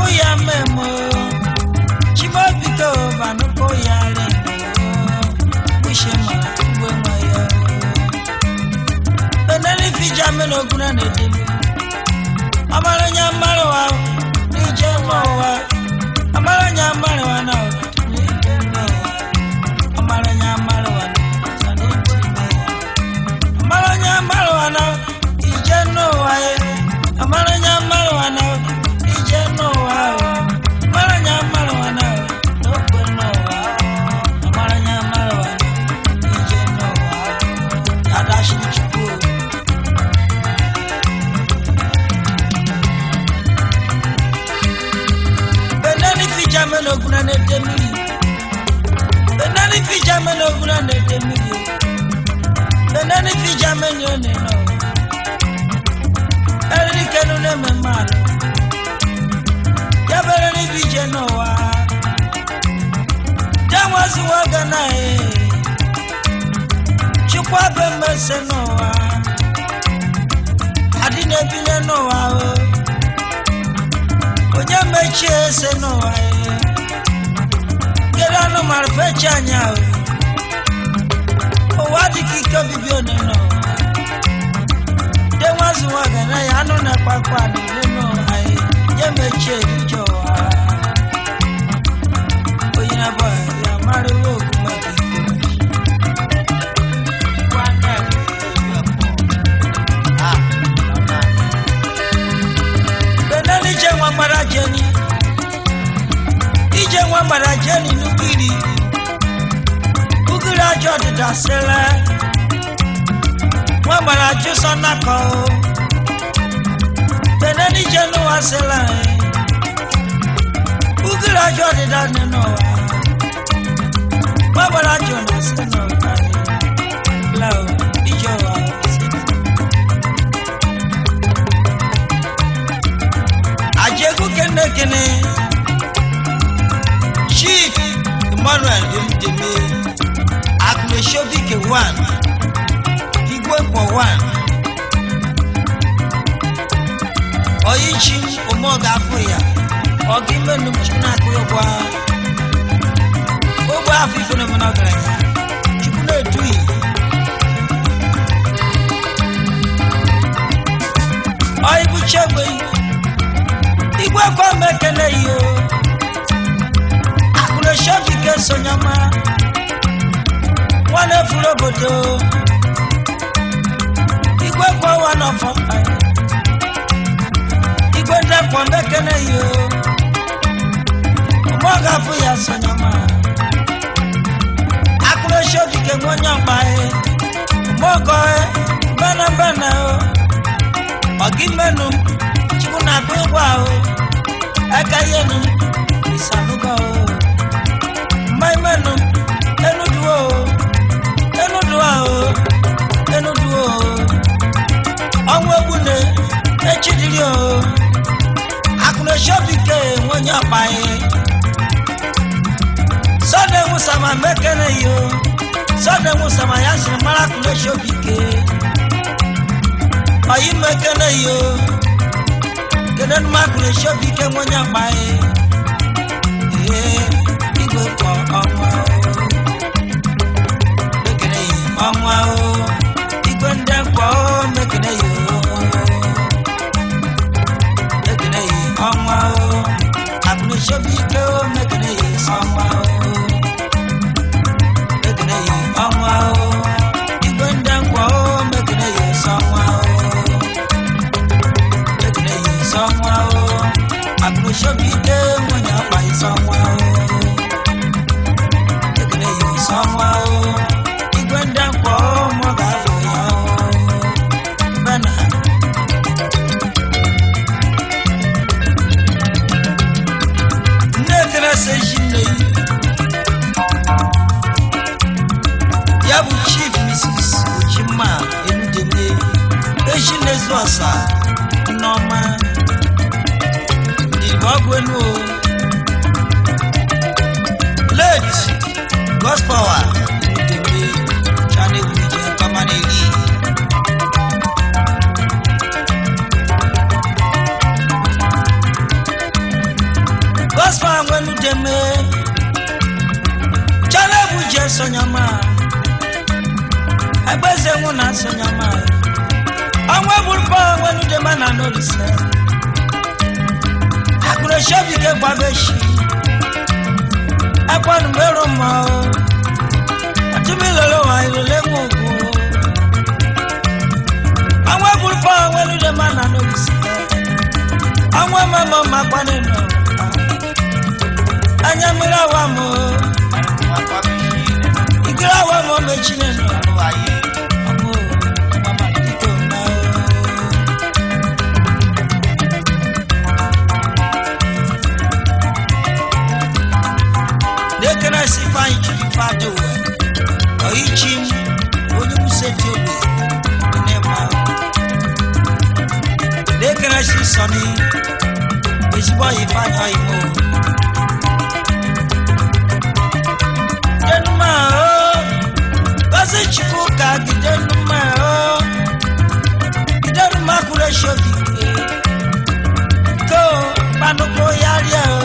ya memo chimobiko banụkọ ya remo wishe mara ugwe nwa ya benani fija mena oguna na-edebe amaranya mmadụ wa n'ije n'ụwa amaranya mmadụ wa na n'ije n'ụwa amaranya mmadụ wa na n'ije n'ụwa amaranya mmadụ wa na ije n'ụwa ye amaranya mmadụ wa na ije n'ụwa o amaranya mmadụ wa na n'okwe n'ụwa o amaranya mmadụ wa na ije n'ụwa o adashi chukwu o benani fija mena oguna na-ede mmiri benani fija mena oguna na-ede mmiri benani fija mena one nọ eriri kenu na-eme mmadụ ya bere n'ibi ije n'ụwa janwazi nwoge na e chukwa be mmese n'ụwa adị na-ebile n'ụwa o onye mechie ese n'ụwa ya kedu anụmanụ fechi anya o ụwa dịka ike obibi one n'ụwa de nwazi nwaga na ya anụ na-ekpe akpa niile n'ụwa ya nye mechie ije ụwa onye na-abụ ya mara iwe okwu maka ike benani ije nwa gbara jeni ije nwa gbara jeni n'ugiri ugiri ajọ ọdịda sele nwa gbara jụsọ nakọ benani ije n'ụwa sele ugiri ajọ ọdịda dị n'ụwa nwa gbara jụ na sị n'ụwa lao ije ụwa sele ajegu kene kene chief emmanuel emdeme akuneshobike one igwepo one oyichi omoga afọ ya ọga imenu chukwu na-akụ ụgwọ ogbe afọ ife na omena ọgaranya chukwu na-eduhi oyibuchegbe igwe kwa mekele yo akụreshobike sonyama nwana efuru obodo igwe kwa wa n'ọfọ igwe ndekwa mekele yo ụmụ ga-afụ ya sonyama akụreshobike nwenye ọgba ụmụọgọ bene bene ọgimenu chukwu na-akụ ịgwa ahụ aka yenu isanugo mmaimenu enuduo enudua o enuduo ọnwụ egbune echidiri o akụneshobike nwenye ọkpaghị sọde nwụsama mekene yo sọde nwụsama ya siri mara akụneshobike ọyị mekene yo kedu ndị mmadụ na-esi obi ike nwenye akpaghị ee igwe kpọ ọnwa o mekene yi ọnwa o igwe ndị mkpọ o mekene yi o mekene yi ọnwa o akụ na-esi obi ike o mekene yi ọnwa o mekene yi ọnwa o igwe ndị mkpọ o mekene yi ọnwa o ekele yi sọnwa o akụrụshobike nwunye akpa ịsọnwa o ekele yi sọnwa o igwe ndị mkpọ deme chalebu je sonyama agbeze nwụ na sonyama ọnwa burúkọ wẹnu dema na n'olùsẹ akụrẹsẹbike gbabeshi ẹkpọnu mẹrọ mọ o àtúmí lọlọ wa ìrọlẹ mọ ògùn o ọnwa burúkọ wẹnu dema na n'olùsẹ ọnwa mẹmọ makwa nínú anyamira wa mọ ìgbéra wa mọ méjì nínú ọmọ mama títò náà o. lekere si fanyi jiri fado oyi chi m onye museti obi ne ma lekere si sọni ezigbo oyi fanyi oyi mo gidenuma o gosi chukwu ka gidenuma o gidenuma kúrò esobi ko panuko yaria o.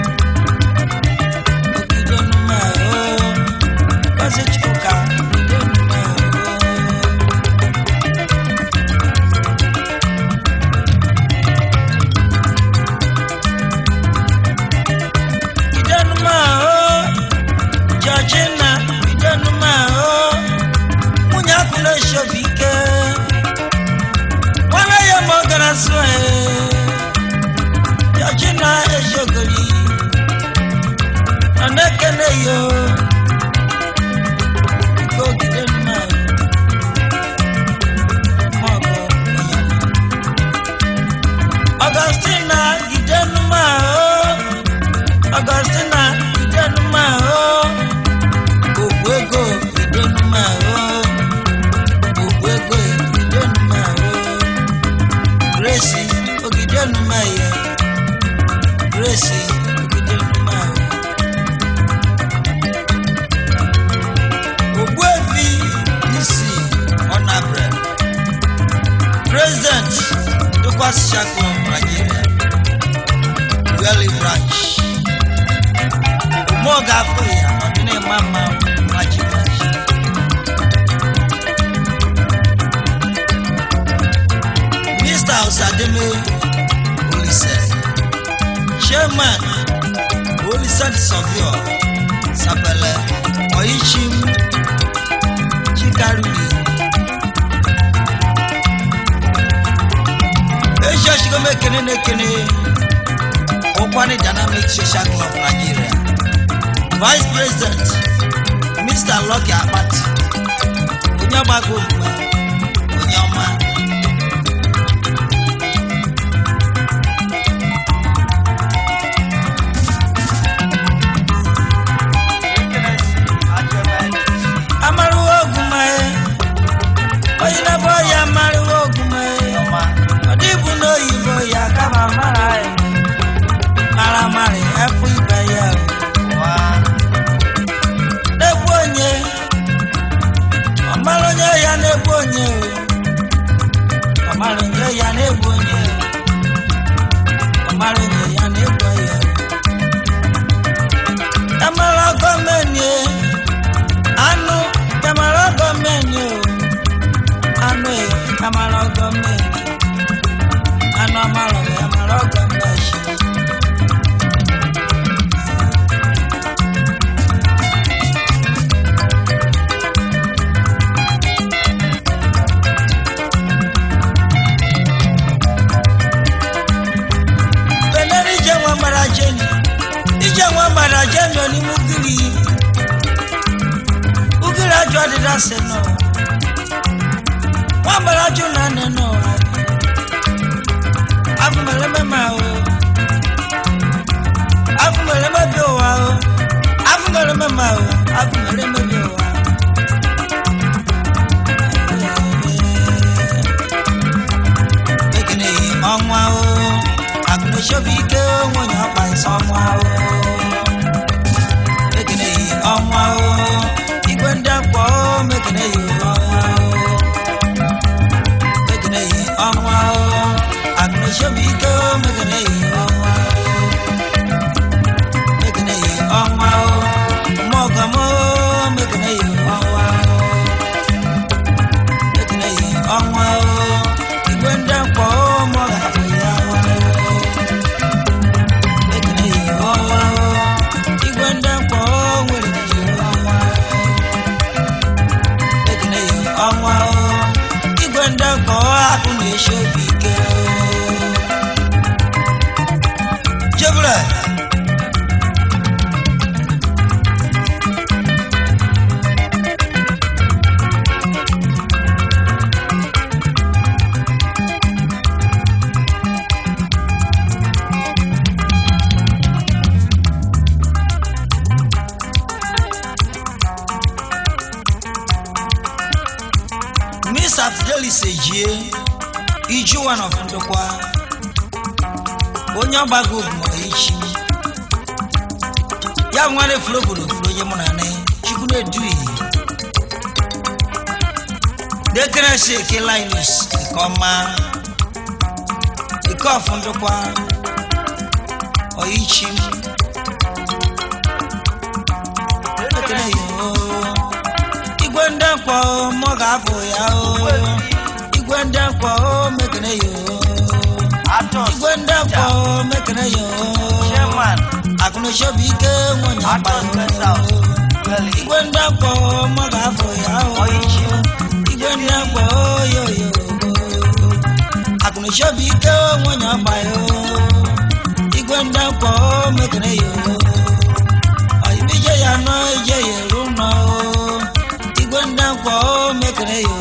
Gidenuma o, gosi chukwu ka gidenuma o. Gidenuma o, Georgina Gidenuma o, nwunye akwụna esobi ike. Nwanne ya ma ọ gara sụọ e, Georgina eziogori. Ọ na-ekele ya o, ike ogide nna o. Ma ọ bụ onye ọma. Augustina Gidenuma o, Augustina Gidenuma o, Ogbu ego Gidenuma o, Ogbu ego Gidenuma o, Grace Ogidenuma ya, Grace Ogidenuma o. Ogbuefi Nisi Ọnabre, President Dukwas Shaklo Nigeria, Weli Branch, Umoga Afọya Ọdịna Mama Maji Branch. Mr. Osademe Olise, Chairman Olise Sọfíọ Sapẹlẹ Ọyíchim Chikaruli. Asia Shigome Kene Nekene Okwani Dynamic Social Club Nigeria. Vice President Mr. Lucky Akpati. Onye agbago ugbu onye ọma. Amaruwo ogumaye. Onye na-bụ ya amaruwo ogumaye. Ọ dịbụ n'oyibo ya kama mara ya. Mara mara efu ibe ya. o. Na-egbu onye. Ọ mara onye ya na-egbu onye. o. Ọ mara onye ya na-egbu onye. Ọ mara onye ya na-egbu ya. o. Amara gọọmenti anụ amara gọọmenti o. Anụ e amara gọọmenti. Anụ amara e amara gọọmenti. Benere ije nwa mara jeni. Ije nwa mara jeni onime ugiri. Ugiri ajọ ọdịda sị nọ. Nwa mara ajọ na nne nọ. Afụmere mema o. Afụmere mebi ụwa o. Afụmere mema o. Afụmere mebi ụwa. Ekene ọnwa o. Akụnachobi ike nwunye ọkpa nsọ ọnwa o. Ekene ọnwa o. Igwe ndị akpọ o. Mekene ọnwa o. Mekene ọnwa o. Akụnachobi ike o. Mekene ọnwa o. Mekene felix ejie iju one of ndokwa onye ọgbago ogumoichi ya bụ nwanne furu obodo furu onye mụ na ne chukwu na-eduhi dekere si eke linus nke ọma ike ọfụ ndokwa oyichi ekele yo igwe ndị mkpọ mụ ga-afụ ya o igwe ndị mkpọ mekene yo Atos, igwe ndị mkpọ mekene yo Chairman, akụnachobi ike nwunye akpa Atos Special, Welly, igwe ndị mkpọ mụ ga-afụ ya o Oichi, igwe ndị mkpọ yoyo akụnachobi ike nwunye akpa yo igwe ndị mkpọ mekene yo ọyịbije ya nọ ije ya eru nọ igwe ndị mkpọ mekene yo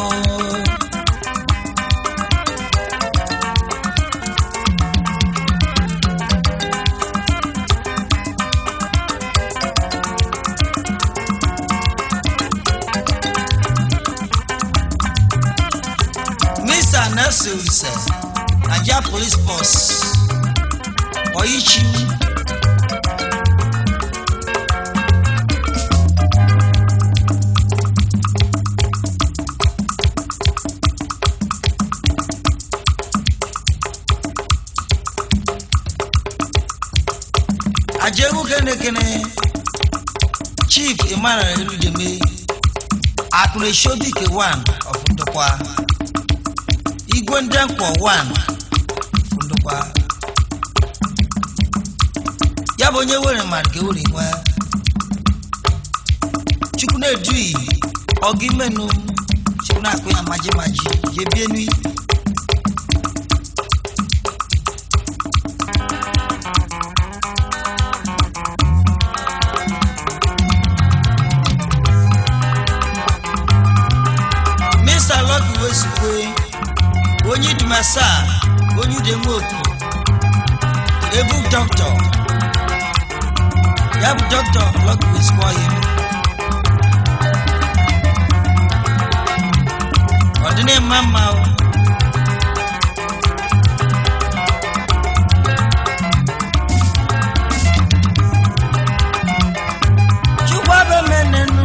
Mr. Nelson Olise, Nigeria Police Force, Oyichi, Ajewu Kenekene, Chief Emmanuel Eludeme, Akureshodike one of Ndokwa. igwe ndị mkpọ 1 ndụkwa ya bụ onye were mmadụ ka ewere nwe chukwu na-eduhi ọgụ imenu chukwu na-akụ ya maji maji jee bie nui Mr. Lucky Wesikwe onye idumasa onye udemoku ebu dọkịta ya bụ dọkịta Lucky Wesikwe ọyị ọ dị na-ema mma o chukwu abemenenu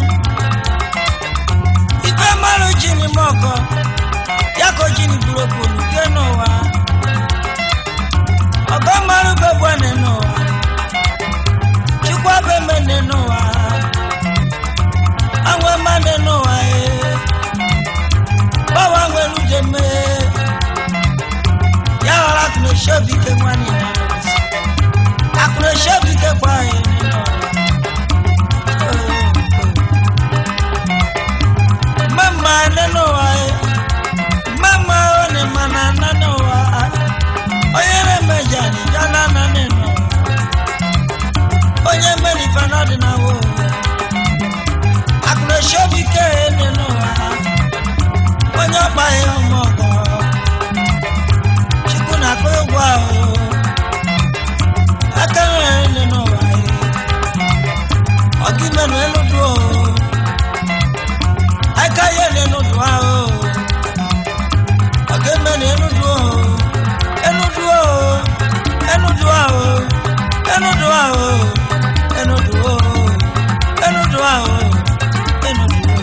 ife mmadụ ji n'ime ọkọ ya ka o ji n'iburu okpuru ke n'ụwa ọgọ mmadụ begbuene n'ụwa chukwu abemene n'ụwa anwe mmadụ n'ụwa ee gbawa nwere uche mee ya ghọrọ akụnaeshi obi ike nwanne ya akụnaeshi obi ike kwa anyị n'ụwa mama nínú wa ẹ mama ó ní mana nínú wa onye na-emeja n'ija nana nínú onye mmeri fana dị na wo akụnaeshi obi ike nínú wa onye ọkpa ya ụmụ ọgọ chukwu na-akụ ụgwọ ahụ aka nre nínú wa ẹ ọgịmenụ elu duo aka yẹ nínú dùn á o ọ̀gẹ́ mẹ́rin ẹnu dùn ó ẹnu dùn ó ẹnu dùn á o ẹnu dùn á o ẹnu dùn ó ẹnu dùn á o ẹnu dùn ó.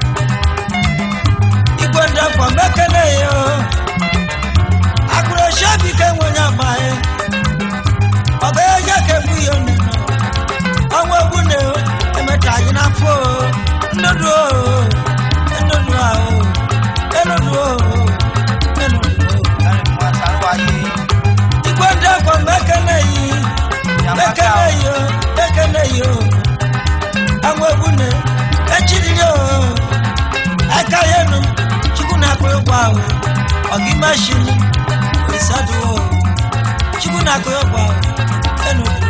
Igwe ndakwa mekele ya o akụrụ shebi ka enwenye agba ya ọga ya je ka egbu ya onene ọnwa egwu na emecha anyị n'afọ o nnudu o nnudu a o enudu o enudu o Larry Mwata Rwaye, igwe ndakwa mekele yi mekele yi o mekele yi o ọnwa egwu na echiriri o aka ya enu chukwu na-akụ ụgwọ ahụ ọgị mashini isadu o chukwu na-akụ ụgwọ ahụ enudu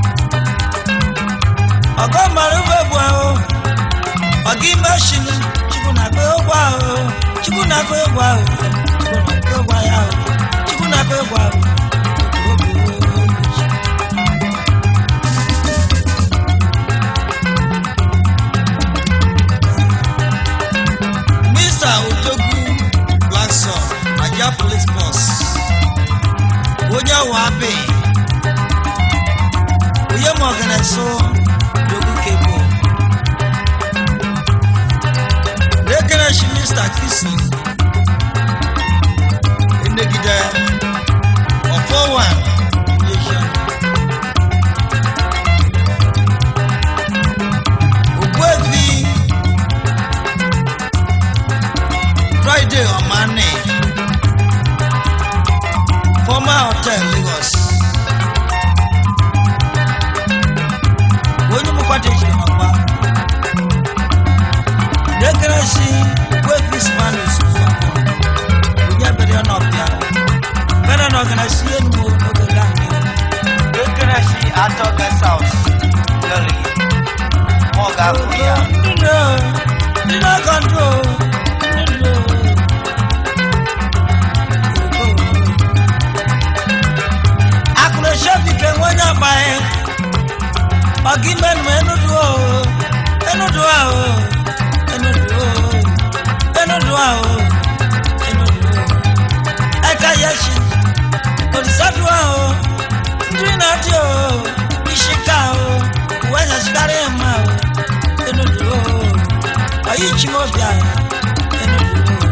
o ọgọ mara ugbo bụ ahụ ọgị mashini chukwu na-akụ ụgwọ ahụ chukwu na-akụ ụgwọ ahụ chukwu na-akụ ụgwọ ya ahụ chukwu na-akụ ụgwọ ahụ Mr. Odogwu abe oyè mọ ọgẹnẹ so dogu kebo lẹkẹrẹ si mr kisi enegide ọfọ wa yẹsẹ ògbó efi friday ọmọanì former hotel lagos onye mu kwata ehyia n'ọgba dekere si ògbó efi spanish kwakọ onye abẹrẹ ọ n'ọbịa bẹrẹ na ọgana si enu oge gani Ekele si atọ guest house. Lọli. Mọ ga-afụ ya. nínú nínú kọńtró nínú. akụrụshe bike nwenye agba ya ọgị menụ enudu o enudu ahụ enudu o enudu ahụ enudu o eka yeshi olisadu ahụ ndị na-adị o ishika o uwe nyasikarị mma o enudu o ọyị chimobi ahụ enudu o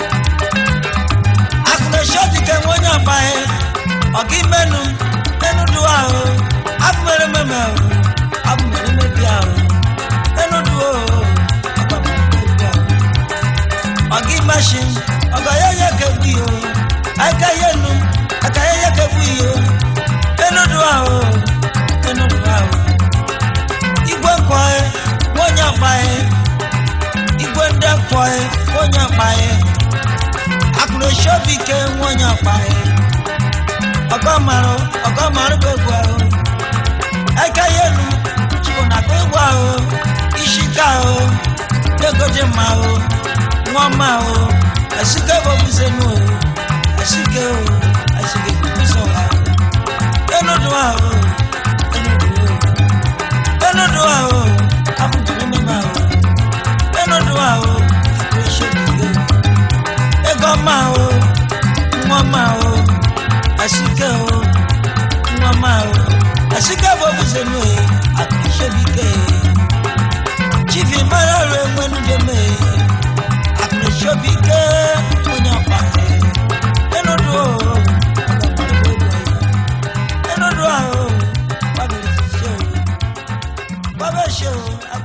akụrụshe bike nwenye agba ya ọgị menụ enudu ahụ abụmere meme ahụ abụmere mebi ahụ enudu o abụmere mebi ahụ ọgị mashin ọgọ ya ya kegbu yo aka ya nu aka ya ya kegbu yo enudu ahụ enudu ahụ igwe nkwae nwonye akpae igwe ndị nkwae nwonye akpae akụrụshe obi ike nwonye akpae ọgọmarụ ọgọmarụ bụ egwu ahụ eke ya elu chukwu na akpa egwu ahụ isi ka ahụ ego dị mma ahụ nwa mma ahụ asike bụ obuzenu o asike o asike bubuzo ahụ enudu ahụ enudu o enudu ahụ abụjiri mmemme ahụ enudu ahụ akụrịsị obi ego mma ahụ nwa mma ahụ asike o nwa ma o asike bụ obuzenu e akụrịsịobike chifi mara ọrụ enwenu deme akụrịsịobike onye ọkpa enudu o enudu ahụ gbabere sise o gbabere se o